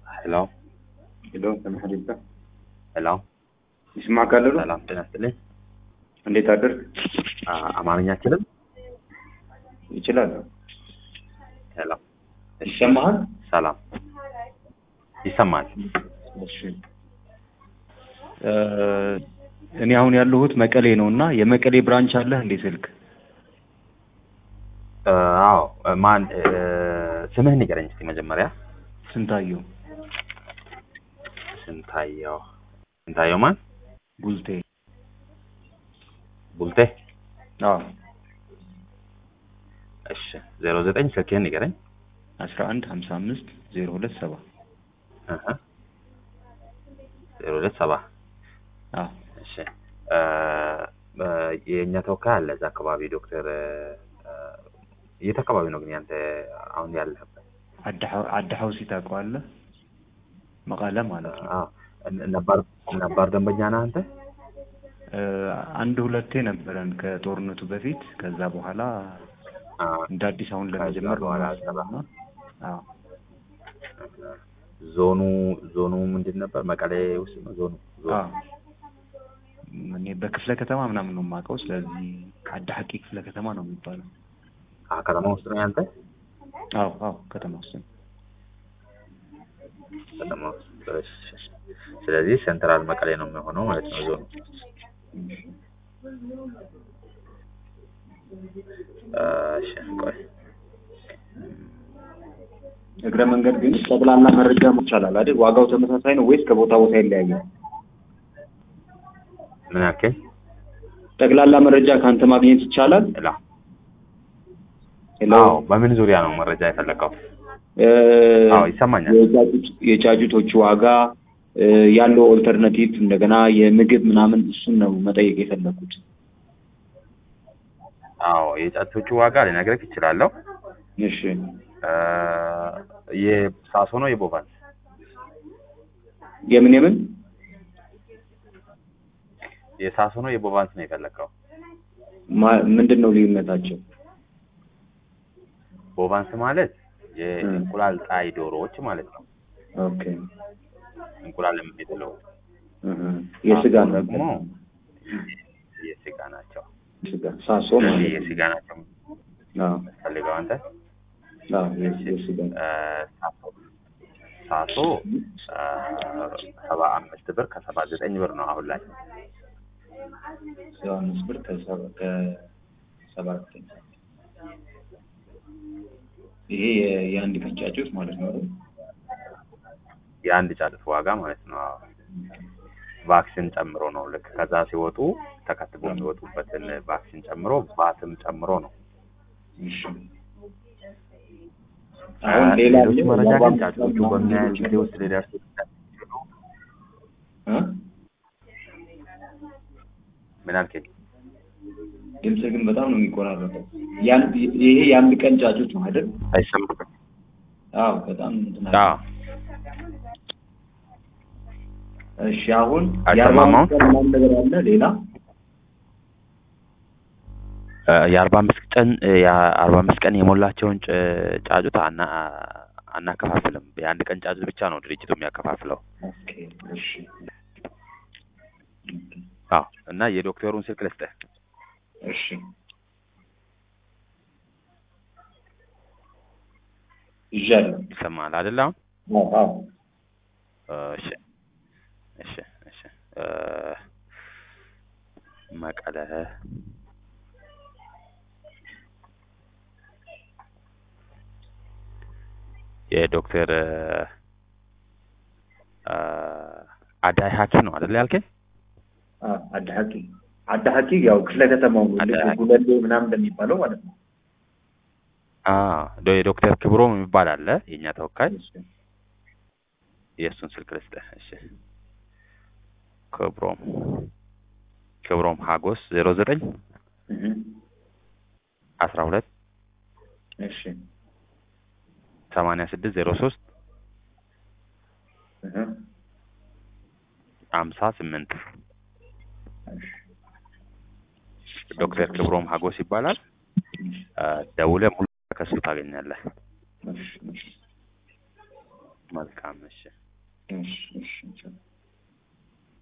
ሄሎ ሄሎ ተመሐሪባ ሄሎ ይስማ ካለሉ ሰላም ጤና ይስጥልኝ። እንዴት አደርግ አ- አማርኛ አችልም? ይችላል ሄሎ እሺ፣ ይሰማሃል ሰላም ይሰማል። እሺ እ እኔ አሁን ያለሁት መቀሌ ነው እና የመቀሌ ብራንች አለህ እንዴ ስልክ እ፣ አዎ እ፣ ማን እ፣ ስምህን ንገረኝ እስኪ መጀመሪያ። ስንታየው ስንታየው ስንታየው ማን? ጉልቴ ቡልቴ። አዎ እሺ ዜሮ ዘጠኝ ስልክህን ንገረኝ። አስራ አንድ ሀምሳ አምስት ዜሮ ሁለት ሰባ እህ፣ ዜሮ ሁለት ሰባ አዎ እሺ እ፣ እ፣ የእኛ ተወካይ አለ እዛ አካባቢ ዶክተር እ፣ እ፣ የት አካባቢ ነው ግን ያንተ አሁን ያለህበት? አዳ- አዳ ሀውሲ ታውቀዋለህ መቀለ ማለት ነው አዎ ነ- ነባር ነባር ደንበኛ ነህ አንተ? እ አንድ ሁለቴ ነበረን ከጦርነቱ በፊት ከዛ በኋላ አዎ እንደ አዲስ አሁን ከዛ ለመጀመር በኋላ ነው አዎ ዞኑ ዞኑ ምንድን ነበር? መቀሌ ውስጥ ነው ዞኑ። ዞኑ አዎ እኔ በክፍለ ከተማ ምናምን ነው የማውቀው። ስለዚህ አዳ ሀቂ ክፍለ ከተማ ነው የሚባለው። አ ከተማ ውስጥ ነው ያንተ? አዎ አዎ ከተማ ውስጥ ነው። ከተማ ውስጥ እሺ። ስለዚህ ሴንትራል መቀሌ ነው የሚሆነው ማለት ነው ዞኑ። እሺ ቆይ እግረ መንገድ ግን ጠቅላላ መረጃ ይቻላል አይደል? ዋጋው ተመሳሳይ ነው ወይስ ከቦታ ቦታ ይለያያል? ምን ያክል? ጠቅላላ መረጃ ከአንተ ማግኘት ይቻላል? ሄሎ ሄሎ አዎ በምን ዙሪያ ነው መረጃ የፈለከው? እ፣ አዎ ይሰማኛል። የጫጩት- የጫጩቶቹ ዋጋ እ፣ ያለው ኦልተርናቲቭ እንደገና የምግብ ምናምን እሱን ነው መጠየቅ የፈለኩት። አዎ የጫጩቶቹ ዋጋ ልነግርህ እችላለሁ። እሺ እ፣ የሳሶ ነው የቦቫንስ? የምን የምን የሳሶ ነው የቦቫንስ ነው የፈለከው? ማ- ምንድን ነው ልዩነታቸው? ቦቫንስ ማለት የእንቁላል ጣይ ዶሮዎች ማለት ነው። ኦኬ እንቁላል የሚጥለው እህ፣ የስጋ ሳሶ ነው ደግሞ የስጋ ናቸው። ስጋ ሳሶ ስለዚህ ማለት ነው። የስጋ ናቸው አዎ ፈልገው አንተ አዎ የ- የስጋ እ፣ ሳሶ ሳሶ እ፣ ሰባ አምስት ብር ከሰባ ዘጠኝ ብር ነው አሁን ላይ። ሰባ አምስት ብር ከሰባ- ከሰባት ይሄ የ- የአንድ ቀን ጫጩት ማለት ነው አይደል? የአንድ ጫጩት ዋጋ ማለት ነው። አዎ። ቫክሲን ጨምሮ ነው። ልክ ከዛ ሲወጡ ተከትቦ የሚወጡበትን ቫክሲን ጨምሮ ቫትም ጨምሮ ነው። እሺ አሁን ሌላ ሌሎች አለ? መረጃ ግን ዋጋ ጫጩቶቹ በምን ያህል ጊዜ ውስጥ ሊደርሱ እንደሚችሉ እ? ምን አልከኝ? ድምጽ ግን በጣም ነው የሚቆራረጠው። ያን- ይሄ የአንድ ቀን ጫጩት ነው አይደል? አይሰማም? አዎ በጣም እንትን አለ። አዎ እሺ አሁን አይሰማም የአርባ አሁን? አምስት ቀን ምናምን ነገር አለ ሌላ እ፣ የአርባ አምስት ቀን እ፣ የአርባ አምስት ቀን የሞላቸውን ጭ- ጫጩት አና አናከፋፍልም። የአንድ ቀን ጫጩት ብቻ ነው ድርጅቱ የሚያከፋፍለው። ኦኬ እሺ አዎ እና የዶክተሩን ስልክ ልስጥህ። እሺ ይዣለሁ ይሰማሃል አይደል? አሁን አዎ አዎ እሺ እሺ እሺ እ፣ መቀለ የዶክተር እ፣ እ፣ አዳይ ሀኪ ነው አይደል ያልከኝ? አዎ አዳሀቂ አዳሀቂ ያው ክፍለ ከተማው ልክ አዳሀቂ። ጉለሌ ምናምን እንደሚባለው ማለት ነው አዎ ዶ- የዶክተር ክብሮም የሚባል አለ የእኛ ተወካይ። እሺ የእሱን ስልክ ልስጥህ። እሺ ክብሮም ክብሮም ሀጎስ ዜሮ ዘጠኝ እህ አስራ ሁለት እሺ ሰማንያ ስድስት ዜሮ ሶስት እህ ሀምሳ ስምንት እሺ ዶክተር ክብሮም ሀጎስ ይባላል። ደውለህ ሙሉ ከሱ ታገኛለህ። እሺ እሺ መልካም እሺ እሺ እሺ